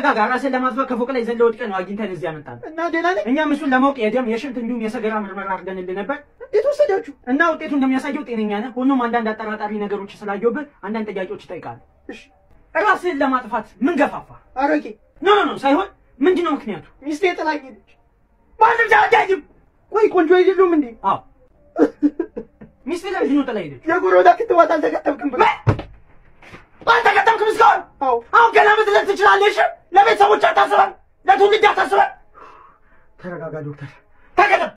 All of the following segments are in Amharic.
ተረጋጋ። ራስን ለማጥፋት ከፎቅ ላይ ዘለ ወድቀህ ነው አግኝተን እዚህ ያመጣን እና ደህና ነኝ። እኛም እሱን ለማወቅ የደም የሽንት እንዲሁም የሰገራ ምርመራ አድርገንልህ ነበር እንዴት ወሰዳችሁ? እና ውጤቱ እንደሚያሳየው ጤነኛ ነህ። ሆኖም አንዳንድ አጠራጣሪ ነገሮች ስላየሁብህ አንዳንድ ጥያቄዎች ይጠይቃል። እሺ ራስህን ለማጥፋት ምን ገፋፋ? አረቄ ኖ ኖ ኖ ሳይሆን ምንድን ነው ምክንያቱ? ሚስቴ ጥላኝ ሄደች። ማንም ሳያጃጅም ቆይ ቆንጆ አይደሉም እንዴ? አዎ ሚስትህ ለምንድን ነው ጥላ ሄደች? የጎረዳ ክትባት አልተከተብክም ብሎ አልተከተምክም እስካሁን? አዎ አሁን ገና መዝለል ትችላለህ። እሺ ለቤተሰቦች አታስበን፣ ለትውልድ አታስበን። ተረጋጋ ዶክተር፣ ተቀደም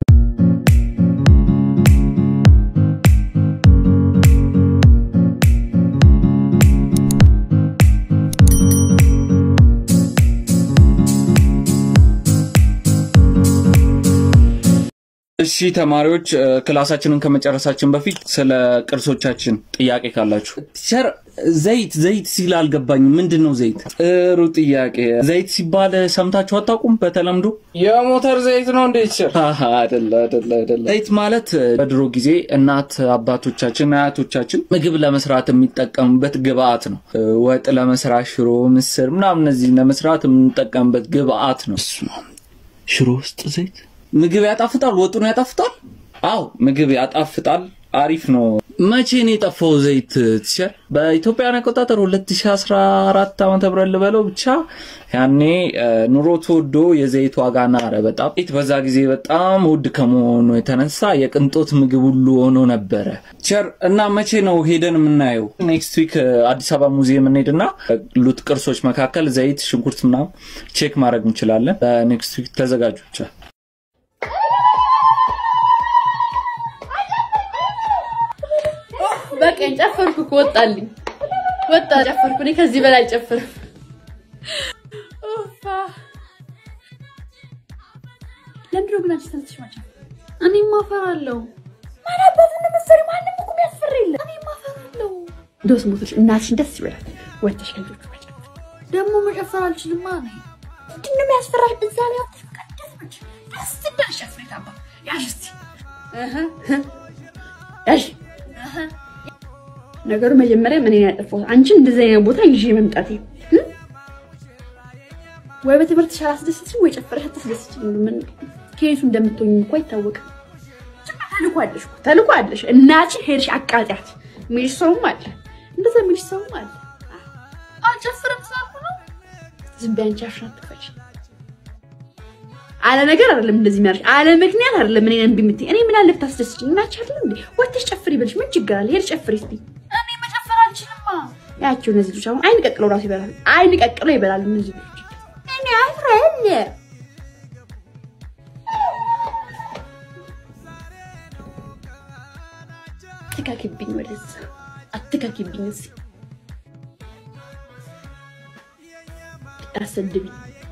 እሺ ተማሪዎች እ፣ ክላሳችንን ከመጨረሳችን በፊት ስለ ቅርሶቻችን ጥያቄ ካላችሁ። ቲቸር ዘይት ዘይት ሲል አልገባኝም። ምንድን ነው ዘይት? ጥሩ ጥያቄ። ዘይት ሲባል ሰምታችሁ አታውቁም? በተለምዶ የሞተር ዘይት ነው እንዴ ቲቸር? አሃ፣ አይደለ አይደለ አይደለ። ዘይት ማለት እ፣ በድሮ ጊዜ እናት አባቶቻችን አያቶቻችን ምግብ ለመስራት የሚጠቀሙበት ግብአት ነው። እ፣ ወጥ ለመስራት ሽሮ፣ ምስር ምናምን እነዚህ ለመስራት የምንጠቀምበት ግብአት ነው። እሱ ነው። ሽሮ ውስጥ ዘይት ምግብ ያጣፍጣል? ወጡን ያጣፍጣል? አዎ ምግብ ያጣፍጣል። አሪፍ ነው። መቼ ነው የጠፋው ዘይት ቲቸር? በኢትዮጵያን አቆጣጠር 2014 ዓመተ ምህረት ልበለው ብቻ ያኔ እ፣ ኑሮ ተወዶ የዘይት ዋጋ ናረ በጣም ዘይት በዛ ጊዜ በጣም ውድ ከመሆኑ የተነሳ የቅንጦት ምግብ ሁሉ ሆኖ ነበረ። ቲቸር እና መቼ ነው ሄደን የምናየው? ኔክስት ዊክ አዲስ አበባ ሙዚየም እንሄድና ሉት ቅርሶች መካከል ዘይት፣ ሽንኩርት ምናምን ቼክ ማድረግ እንችላለን። ኔክስት ዊክ ተዘጋጁ ብቻ። በቀኝ ጨፈርኩ እኮ ወጣልኝ፣ ወጣ ጨፈርኩ። እኔ ከዚህ በላይ አልጨፍርም። ኡፋ ለምንድን ነው ግን አንቺ ተነስተሽ ማጨፍ? እኔማ እፈራለሁ። ማን አባቱ ነው የምትፈሪው? ማንም እኮ የሚያስፈራ የለም። እኔማ እፈራለሁ። እንደው ስሞቶች እናትሽን ደስ ይበላት፣ ወጥተሽ ከልጆቹ መጨፈር። ደግሞ መጨፈር አልችልማ ነኝ። ምንድን ነው የሚያስፈራሽ? እዛ ላይ ወጥተሽ በቃ ደስ ብለሽ ደስ ብለሽ አስሬት አባ ያዥ እስኪ እህ እህ ያዥ ነገሩ መጀመሪያ ምን ያጠፋው አንቺን እንደዚህ አይነት ቦታ ይዤ መምጣቴ እ? ወይ በትምህርትሽ አላስደስትሽም ወይ ጨፈረሽ አታስደስትሽም። ምን ከየቱ እንደምትሆኝ እኮ አይታወቅም። ጭራሽ ተልኮ አለሽ እኮ ተልኮ አለሽ። እናትሽ ሄድሽ አቃጢያት የሚልሽ ሰውም አለ፣ እንደዛ የሚልሽ ሰውም አለ። አልጨፍርም ስላልኩ ነው። ዝም በይ አንቺ አፍሽን አትክፈች። አለ ነገር አይደለም እንደዚህ የሚያደርሽ አለ ምክንያት አይደለም። እኔን እምቢ የምትይኝ እኔ ምን አለ ብታስደስችኝ እናትሽ አይደለም እንዴ? ወጥተሽ ጨፍሪ ይበልሽ ምን ችግር አለ? ሄድ ጨፍሪ እስቲ። እኔ መጨፈር አልችልማ። ያቸው እነዚህ ልጆች አሁን አይን ቀቅለው ራሱ ይበላሉ። አይን ቀቅለው ይበላሉ እነዚህ ልጆች። እኔ አፍራለ አትካኪብኝ፣ ወደዛ አትካኪብኝ፣ እዚህ አሰድብኝ።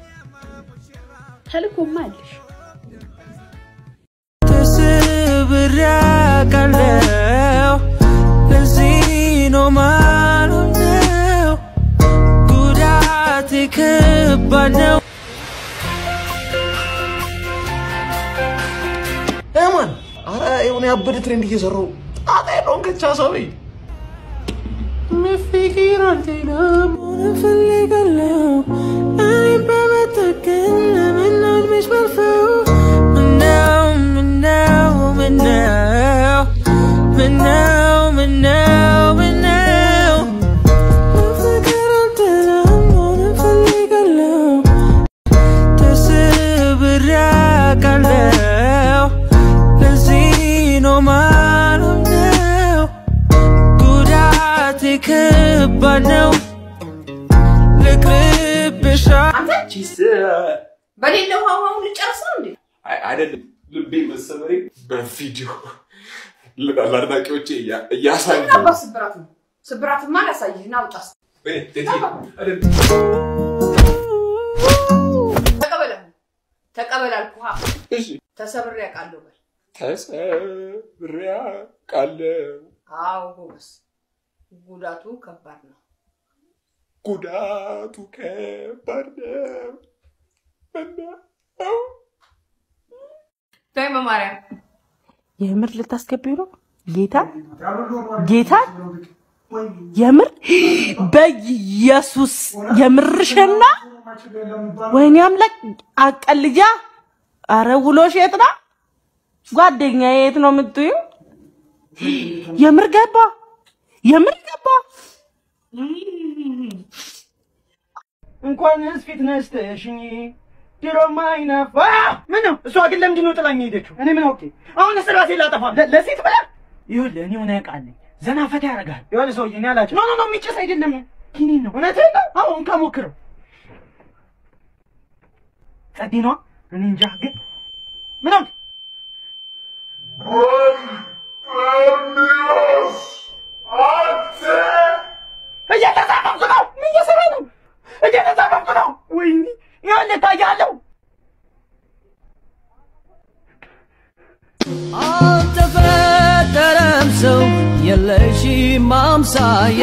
ተልኮማ አለሽ ተሰብሬ አውቃለሁ። ለዚህ ነው ማልሆነው። ጉዳቴ ከባድ ነው። ማን አረ የሆነ ያበደ ትሬንድ እየሰራው ጣጣ የለውም ከቻ ሰብሪ መፍቅር አልችልም መሆን እፈልጋለሁ። እኔም በመጠቀም ለመናድመሽ ባልፈው ምነው ምነው ምነው ምነው ምነው ምነው መፍቅር አልችልም መሆን እፈልጋለሁ። ተሰብሬ አውቃለሁ። ለዚህ ነው ማልሆነው። ጉዳቴ ከባድ ነው። ልቅርብሻ በሌለ ውሃ ውሃውን ልጨርስ ነው እንዴ? አይደለም ልቤ መሰበሬ በቪዲዮ ለአድናቂዎቼ እያሳዩ አባ ስብራት ነው። ስብራትማ ላሳይህ ና ውጣ። ተቀበለ ተቀበል አልኩህ። ተሰብሬ አውቃለሁ በል። ተሰብሬ አውቃለሁ። አዎ ጎበስ፣ ጉዳቱ ከባድ ነው። ጉዳቱ ከባድ ነው። ተይ በማርያም የምር ልታስገቢው ነው? ጌታ ጌታ የምር በኢየሱስ የምርሽና ወይኔ አምላክ አቀልጃ። አረ ውሎሽ የት ነው ጓደኛ? የት ነው የምትዩ? የምር ገባ የምር ገባ። እንኳንስ ፊት ነስተሽኝ ድሮም አይነፋ ምን ነው እሷ ግን ለምንድን ነው ጥላኝ ሄደችው? እኔ ምን አውቄ? አሁን ስራሴ ላጠፋ ለ- ለሴት ብላ ይኸውልህ፣ እኔ ሆነ ያውቃለኝ ዘና ፈታ ያደርጋል። የሆነ ሰውዬ እኔ አላቸው ኖ ኖ ኖ የሚጨስ አይደለም ኪኒን ነው። እውነትህን ነው? አሁን ከሞክረው ጸዴ ነዋ። እኔ እንጃ ግን ምን አውቄ? እየተዛመምኩ ነው። ምን እየሰራ ነው? እየተዛመምኩ ነው። ወይኔ ይኸውልህ ታያለሁ አልተፈጠረም ሰው የለሽም አምሳያ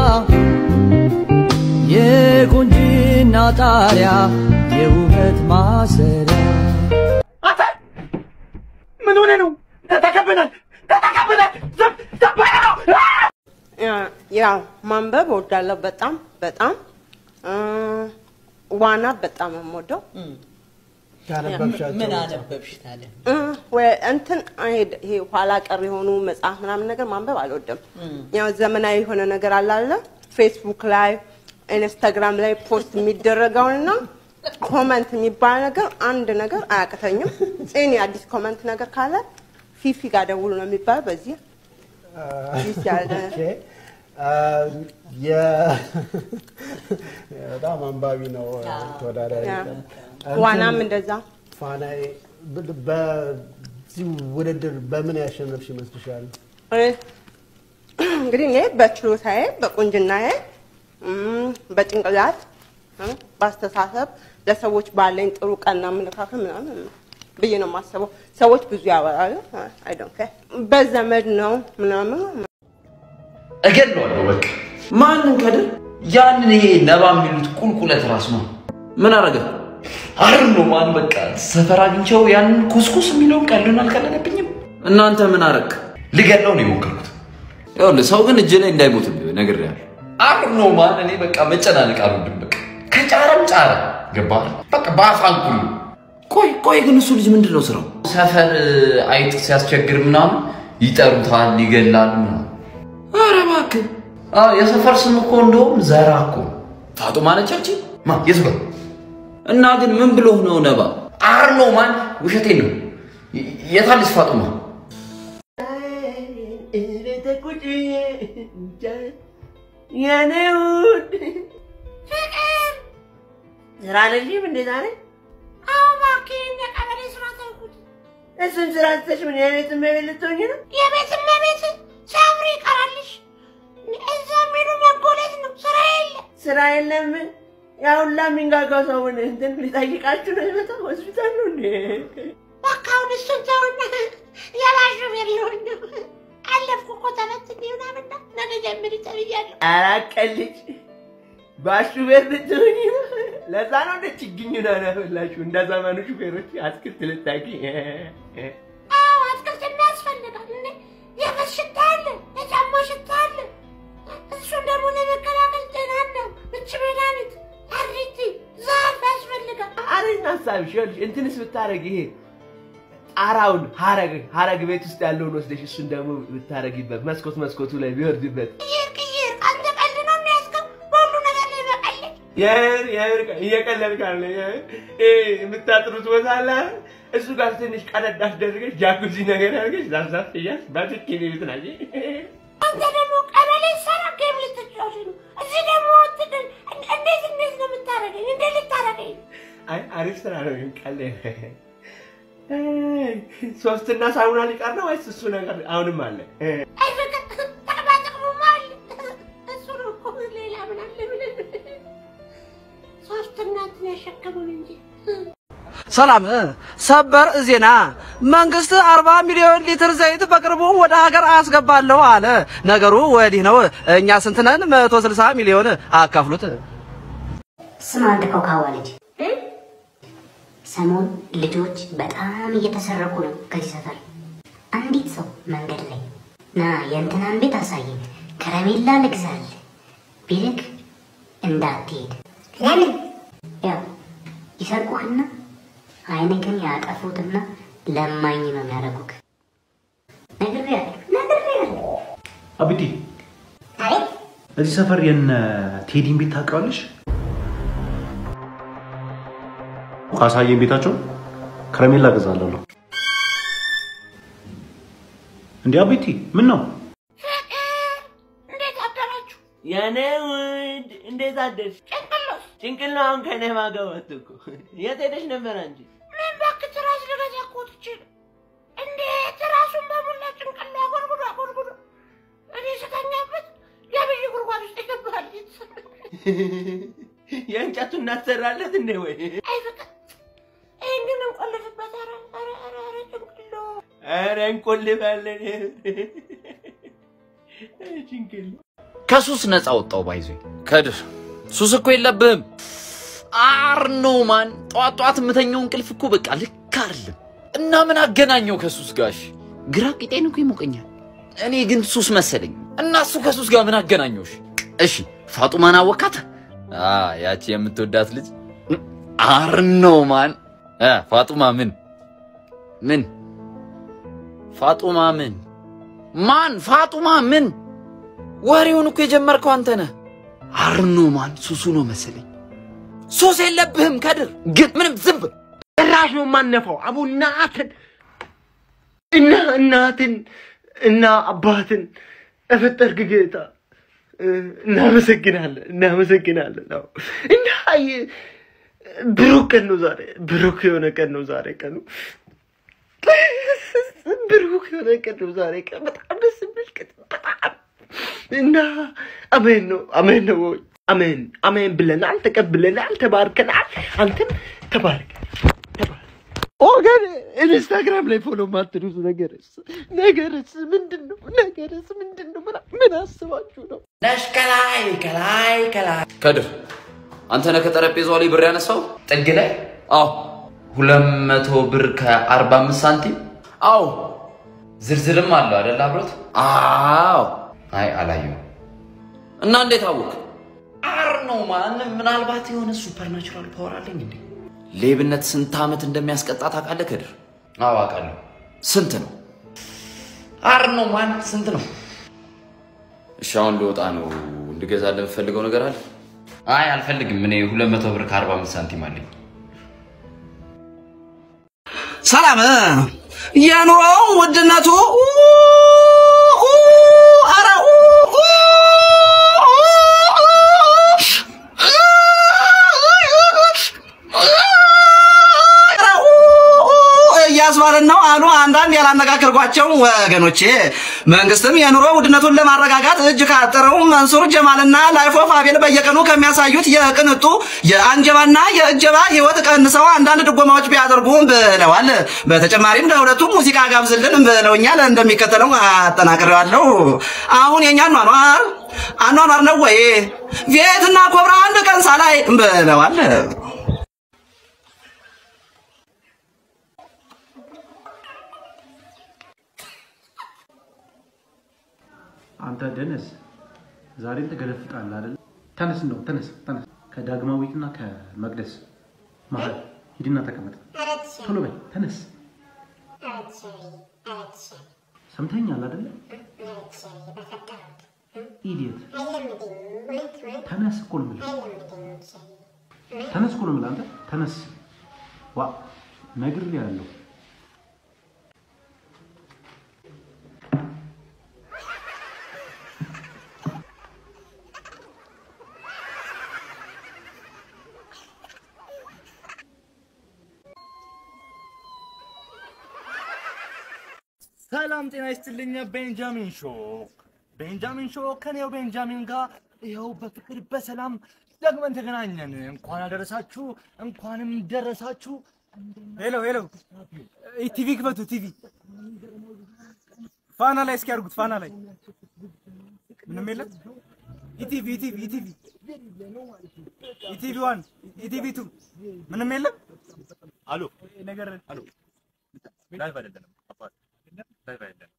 የቁንጅና ጣሪያ የውበት ማሰሪያ አንተ ምን ሆነ ነው? ተተከብናል፣ ተተከብናል። ዝም ዝም በለው ነው። ያው ማንበብ እወዳለሁ በጣም በጣም እ፣ ዋና በጣም የምወደው ምን አነበብሽ ታዲያ? እ፣ ወይ እንትን አይሄድ ይሄ ኋላ ቀር የሆኑ መጽሐፍ ምናምን ነገር ማንበብ አልወድም። ያው ዘመናዊ የሆነ ነገር አለ አለ ፌስቡክ ላይ ኢንስታግራም ላይ ፖስት የሚደረገውንና ኮመንት የሚባል ነገር አንድ ነገር አያቅተኝም። ጽኒ አዲስ ኮመንት ነገር ካለ ፊፊ ጋር ደውሉ ነው የሚባለው። በዚህ ፊፊ ያለ በጣም አንባቢ ነው ተወዳዳሪ ያ። ነው። ዋናም እንደዛ ፋናዬ ብ- በዚህ ውድድር በምን ያሸነፍሽ ይመስልሻል? እ፣ እንግዲህ እኔ በችሎታዬ በቁንጅናዬ እም፣ በጭንቅላት እ፣ በአስተሳሰብ ለሰዎች ባለኝ ጥሩ ቀና አመለካከት ምናምን ብዬ ነው የማስበው። ሰዎች ብዙ ያወራሉ። አይ ዶንት ኬር በዘመድ ነው ምናምን እገድለዋለሁ በቃ። ማንን ከድር? ያንን ይሄ ነባ የሚሉት ቁልቁለት ራስ ነው። ምን አረገ? አር ነው ማን በቃ ሰፈር አግኝቸው ያንን ኩስኩስ የሚለውን ቀልዱን አልቀለለብኝም። እናንተ ምን አረግ? ልገድለው ነው የሞከርኩት። ይኸውልህ ሰው ግን እጅ ላይ እንዳይሞት ነግሬሃለሁ። አር ነው ማን እኔ በቃ መጨናነቅ አልወድም። በቃ ከጫረም ጫረ ገባህ? በቃ በአፋንኩሉ ቆይ ቆይ ግን እሱ ልጅ ምንድን ነው ስራው? ሰፈር አይጥ ሲያስቸግር ምናምን ይጠሩታል፣ ይገላል ምናምን ኧረ እባክህ አዎ፣ የሰፈር ስም እኮ እንደውም ዘራ እኮ ፋጡማ ነች አንቺ ማ የት ጋር እና ግን ምን ብሎ ነው ነባ አር ነው ማን ውሸቴን ነው የ- የታለች ፋጡማ የኔ ውድ ፍቅር ስራ አለሽም እንዴ ዛሬ? አዎ እባክህ የቀበሌ ስራ ተውኩት። እሱን ስራ ትተሽ ምን የቤት እመቤት ልትሆኝ ነው? የቤት እመቤት ሳምሪ ይቀራልሽ። እዛ የሚሉ መጎለት ነው። ስራ የለ ስራ የለም። ያ ሁላ የሚንጋጋው ሰውን እንትን ሊጠይቃችሁ ነው የመጣው ሆስፒታል ነው እንዴ? በቃ አሁን እሱን ተውና የባሹ ቤት ሊሆን ነው። አለፍኩ እኮ ተፈትኜ ምናምን ነው። ነገ ጀምሪ ተብያለሁ። ኧረ አቀልጭ ባሹ ቤት ልትሆኝ ነው። ለዛ ነው እንደ ችግኝ ነው ያፈላችሁ እንደ ዘመኑ ሹፌሮች አትክልት ልታቂ አዎ አትክልት የሚያስፈልጋል እንዴ የበት ሽታ አለ የጫማ ሽታ አለ እሱን ደግሞ ለመከላከል ጤና ነው ምች መድኃኒት አሪቲ ዛፍ ያስፈልጋል አሪና ሀሳብሽ ይኸውልሽ እንትንስ ብታረግ ይሄ ጣራውን ሀረግ ሀረግ ቤት ውስጥ ያለውን ወስደሽ እሱን ደግሞ ብታረጊበት መስኮት መስኮቱ ላይ ቢወርድበት ቅይር ቅይር አንተ ቀልድ ነው የሚያስገው በሁሉ ነገር ላይ መቀለድ የምር የምር እየቀለድክ አለ የምታጥሩት ቦታ አለ አይደል? እሱ ጋር ትንሽ ቀለድ አስደርገሽ ጃኩዚ ነገር አድርገሽ ዛፍዛፍ እያልሽ በትክ ቤት ናች አንተ ደግሞ ቀበሌ ሰራ ጌም ልትጫወት ነው እዚህ ደግሞ ወጥተን እንዴት እንዴት ነው የምታረገኝ እንዴት ልታረገኝ አይ አሪፍ ስራ ነው ግን ቀለ ሶስትና ሳሙና ሊቀር ነው ወይስ እሱ ነገር አሁንም አለ አይ ፍቅር ጠቅማ ጥቅሙማ አለ እሱ ነው እኮ ሌላ ምን አለ ብለን ሶስት እናትን ያሸከሙን እንጂ ሰላም ሰበር ዜና መንግስት 40 ሚሊዮን ሊትር ዘይት በቅርቡ ወደ ሀገር አስገባለሁ አለ። ነገሩ ወዲህ ነው። እኛ ስንት ነን? 160 ሚሊዮን አካፍሉት። ስማ አንድ ኮካዋ ልጅ፣ ሰሞን ልጆች በጣም እየተሰረቁ ነው ከዚህ ሰፈር። አንዲት ሰው መንገድ ላይ ና የእንትናን ቤት አሳየኝ ከረሜላ ልግዛል ቢልክ እንዳትሄድ። ለምን? ያው ይሰርቁህና አይንህን ያጠፉትና ለማኝ ነው የሚያደርጉህ። ነግሬሃለሁ፣ ነግሬሃለሁ። አብዲ አቤት እዚህ ሰፈር የነ ቴዲን ቤት ታውቂዋለሽ? ካሳየን ቤታቸው ከረሜላ እገዛለሁ። እንዴ አቤቲ ምን ነው? እንዴት አደራችሁ? የኔ ውድ እንዴት አደርሽ? ጭንቅሎስ ጭንቅሎ አሁን ከኔ ማገባት እኮ የት ሄደሽ ነበር አንቺ? ምን እባክህ ትራስ ልገዛ እኮ ወጥቼ ነው። እንዴ ትራሱን በሙላ ጭንቅሎ አጎርጉዶ አጎርጉዶ እኔ ስተኛበት የብይ ጉድጓድ ውስጥ ይገባል። የእንጨቱን እናሰራለት እንዴ ወይ? አይ ፍቅር ይህን ግን እንቆልፍበት። ኧረ ኧረ ኧረ ኧረ ጭንቅሎ ኧረ እንቆልፋለን። ጭንቅሎ ከሱስ ነፃ ወጣው ባይዞ ከድር ሱስ እኮ የለብህም። አር ነው ማን ጠዋት ጠዋት የምተኛው እንቅልፍ እኮ በቃ ልክ አይደለም። እና ምን አገናኘው ከሱስ ጋሽ? ግራ ቂጤን እኮ ይሞቀኛል። እኔ ግን ሱስ መሰለኝ እና እሱ ከሱስ ጋር ምን አገናኘውሽ? እሺ ፋጡማን አወካት? አ ያቺ የምትወዳት ልጅ አር ነው ማን እ ፋጡማ ምን ምን ፋጡማ ምን ማን ፋጡማ ምን ወሬውን እኮ የጀመርከው አንተ ነህ። አርኖ ማን ሱሱ ነው መሰለኝ። ሱስ የለብህም ከድር፣ ግን ምንም ዝም በል። ጭራሽ ነው የማነፋው። አቡ እናትን እና እናትን እና አባትን እፈጠርክ ጌታ እናመሰግናለን፣ እናመሰግናለን። አዎ እና ይ- ብሩክ ቀን ነው ዛሬ፣ ብሩክ የሆነ ቀን ነው ዛሬ ቀኑ። ብሩክ የሆነ ቀን ነው ዛሬ ቀን። በጣም ደስ የሚል ቀን በጣም እና አሜን ነው አሜን ነው ወይ አሜን አሜን ብለናል፣ ተቀብለናል፣ ተባርከናል። አንተም ተባርክ ኦገን ኢንስታግራም ላይ ፎሎ ማትሉት ነገርስ ነገርስ ምንድን ነው? ነገርስ ምንድን ነው? ምን- ምን አስባችሁ ነው? ነሽ ከላይ ከላይ ከላይ ከድር አንተ ነህ ከጠረጴዛው ላይ ብር ያነሳው ጥግ ላይ? አዎ ሁለት መቶ ብር ከአርባ አምስት ሳንቲም። አዎ ዝርዝርም አለው አይደል አብሮት? አዎ አይ አላየሁም። እና እንዴት አወቅ? አር ነው ማንም ምናልባት የሆነ ሱፐርናቹራል ፓወር አለኝ እንዴ? ሌብነት ስንት ዓመት እንደሚያስቀጣ ታውቃለህ ከድር? አዎ አውቃለሁ። ስንት ነው? አር ነው ማን ስንት ነው? እሺ አሁን ልወጣ ነው። እንድገዛልህ የምፈልገው ነገር አለ? አይ አልፈልግም። እኔ ሁለት መቶ ብር ከአርባ አምስት ሳንቲም አለኝ። ሰላም የኑሮ ውድነቱ ኧረ እያስባለን ነው አሉ አንዳንድ ያላነጋገርኳቸው ወገኖቼ። መንግስትም የኑሮ ውድነቱን ለማረጋጋት እጅ ካጠረው መንሱር ጀማልና ላይፍ ኦፍ አቤል በየቀኑ ከሚያሳዩት የቅንጡ የአንጀባና የእጀባ ህይወት ቀንሰው አንዳንድ ድጎማዎች ቢያደርጉ ብለዋል። በተጨማሪም ለሁለቱም ሙዚቃ ጋብዝልን ብለውኛል። እንደሚከተለው አጠናቅሬዋለሁ። አሁን የኛ አኗኗር አኗኗር ነው ወይ ቪየትና ኮብራ አንድ ቀን ሳላይ ብለዋል። አንተ ደነስ ዛሬም ትገለፍጣለህ አይደል? ተነስ እንደው ተነስ ተነስ። ከዳግማዊትና ከመቅደስ መሀል ሂድና ተቀመጥ። ቶሎ በል ተነስ። ሰምተኛል አይደለ? ኢዲየት ተነስ እኮ ነው የምልህ። ተነስ እኮ ነው የምልህ። አንተ ተነስ። ዋ ነግሬሃለሁ። ሰላም ጤና ይስጥልኝ። ቤንጃሚን ሾ ቤንጃሚን ሾ ከኔው ቤንጃሚን ጋር ይኸው በፍቅር በሰላም ደግመን ተገናኘን። እንኳን አደረሳችሁ፣ እንኳንም ደረሳችሁ። ሄሎ ሄሎ፣ ቲቪ ክፈቱ። ቲቪ ፋና ላይ እስኪ ያድርጉት። ፋና ላይ ምንም የለም። ኢቲቪ ኢቲቪ ኢቲቪ ኢቲቪ ዋን ኢቲቪ ቱ ምንም የለም። አሎ ነገር አሎ ላይፍ አይደለም አባት ላይፍ አይደለም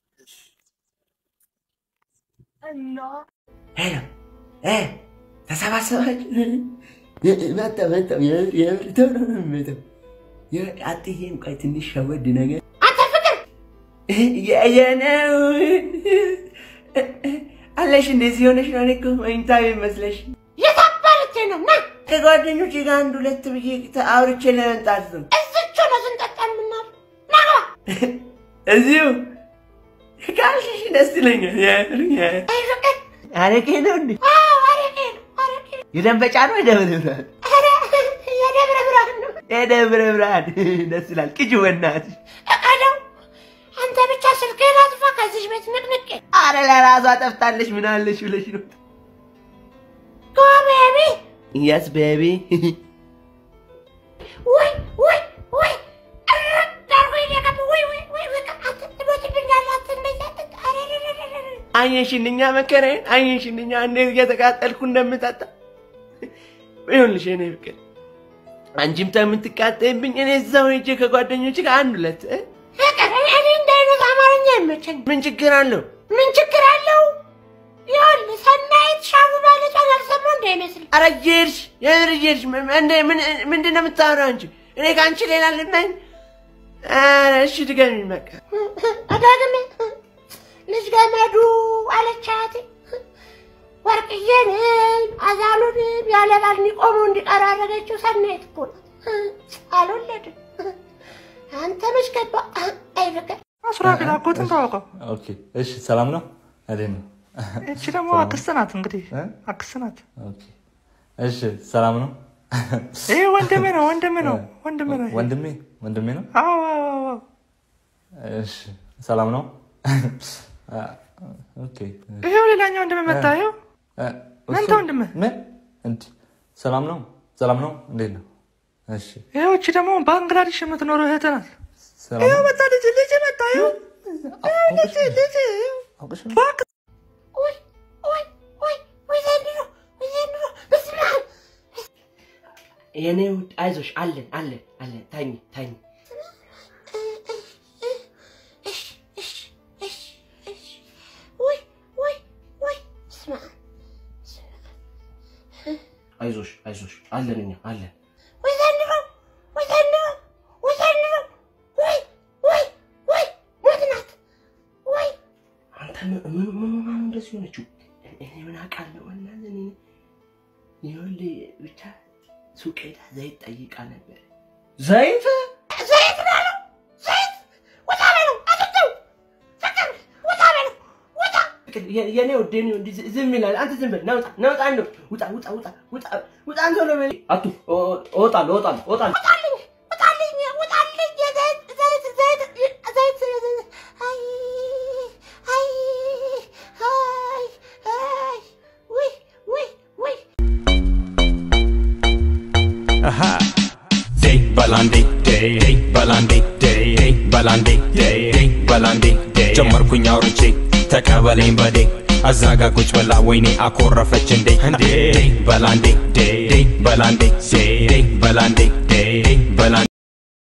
እና ሄሎ እ ተሰባሰባችሁ መጣ መጣ የምር የምር ቶሎ ነው የሚመጣው። የምር አትሄም ቆይ ትንሽ ሸወድ ነገር አንተ ፍቅር የነው አለሽ እንደዚህ ሆነሽ ነው። እኔ እኮ መኝታ ቤት መስለሽ የታባለች ነው ና ከጓደኞቼ ጋር አንድ ሁለት ብዬ አውርቼ ለመምጣት ነው። እዝቹ ነው ስንጠጣ የምናል ናግባ እዚሁ ካልሽሽ ደስ ይለኛል። የምር የምር አይ ፍቅር አረቄ ነው እንዴ? አዎ አረቄ ነው አረቄ ነው የደንበጫ ነው የደብረ ብርሃን? ኧረ የደብረ ብርሃን ነው የደብረ ብርሃን ደስ ይላል። ቅጅ በእናትሽ እቀደው አንተ ብቻ ስልክህን አጥፋ ከዚች ቤት ንቅንቄ አረ ለራሷ ጠፍታለች። ምን አለሽ ብለሽ ነው? ጎ ቤቢ የስ ቤቢ ወይ ወይ ወይ ዳርጎ ይደቀም ወይ ወይ ወይ ወይ አትሞትብኛል አትንደኛ አየሽንኛ መከራዬን አየሽንኛ እንዴት እየተቃጠልኩ እንደምጠጣ ይሁንልሽ የኔ ፍቅር አንቺም ከምትቃጠይብኝ እኔ እዛው ሄጄ ከጓደኞች ጋር አንድ ሁለት እ? ፍቅር እኔ እንደ አይነት አማርኛ አይመቸኝ ምን ችግር አለው? ምን ችግር አለው ይኸውልህ ሰናይት ሻሙ ማለቷን አልሰማሁ እንዳይመስል ኧረ እየሄድሽ የምር እየሄድሽ ምን- እንደ- ምን- ምንድን ነው የምታወራው አንቺ? እኔ ከአንቺ ሌላ ልመኝ? ኧረ እሺ ድገሚኝ በቃ አዳግም ልጅ ገመዱ አለቻት ወርቅዬንም አዛሉንም ያለ ባል ቆሞ እንዲቀር ያደረገችው ሰናይት እኮ ናት። አልወለድም። አንተ መች ገባ? አይ ፍቅር ሱራፌል አጎትን ታወቀው። ኦኬ፣ እሺ፣ ሰላም ነው? እንዴት ነው? እቺ ደግሞ አክስት ናት። እንግዲህ አክስት ናት። ኦኬ፣ እሺ፣ ሰላም ነው? ይሄ ወንድሜ ነው፣ ወንድሜ ነው፣ ወንድሜ ነው። ወንድሜ ወንድሜ ነው? አዎ አዎ አዎ። እሺ፣ ሰላም ነው? ኦኬ፣ ይሄው ሌላኛው ወንድሜ መጣ። ይኸው መንታ ወንድሜ። ምን? እንዴ፣ ሰላም ነው? ሰላም ነው? እንዴት ነው? እሺ፣ ይኸው እቺ ደግሞ ባንግላዴሽ የምትኖረው እህት ናት። ሰላም ይኸው ነው? መጣ ልጅ ልጅ መጣ። ይኸው ይኸው ልጅ ልጅ ይኸው አውቅሽ ነው? እባክህ ወይ ወይ ወይ ወይ ዘንድሮ ወይ ዘንድሮ በስመ አብ የኔ ውድ አይዞሽ፣ አለን አለን አለን። ተኝ ተኝ። እሺ እሺ እሺ እሺ ወይ ወይ ወይ በስመ አብ አይዞሽ አይዞሽ፣ አለን እኛ አለን። ወይ ዘንድሮ ወይ ዘንድሮ ወይ ዘንድሮ ወይ ወይ ወይ ሞት ናት ወይ አንተ ምን ምን ምን ምን እንደዚህ ሆነችው? እኔ ምን አውቃለሁ? እናንተ እኔ ይኸውልህ ብቻ ሱቅ ሄዳ ዘይት ጠይቃ ነበር። ዘይት ዘይት ነው አለው ዘይት ውጣ በለው አትተው ፍቅር ውጣ በለው ውጣ የ- የኔ ውድ የኔ ውድ ዝ- ዝም ይላል። አንተ ዝም በል ናውጣ ናውጣ እንደው ውጣ ውጣ ውጣ ውጣ ውጣ አንተ ነው በል አቱ ኦ- እወጣለሁ እወጣለሁ እወጣለሁ ውጣልኝ ውጣልኝ ውጣልኝ የዘይት ዘይት ዘይት ዘይት ዘይት አይ አይ አይ አይ ውይ ውይ ውይ Aha. Day balandi day day balandi day day balandi day day balandi day ጀመርኩኝ አውርቼ ተቀበለኝ በዴ አዛጋ ቁጭ ብላ ወይኔ አኮረፈች እንዴ እንዴ በላንዴ ዴ ዴ በላንዴ ዴ ዴ በላንዴ ዴ ዴ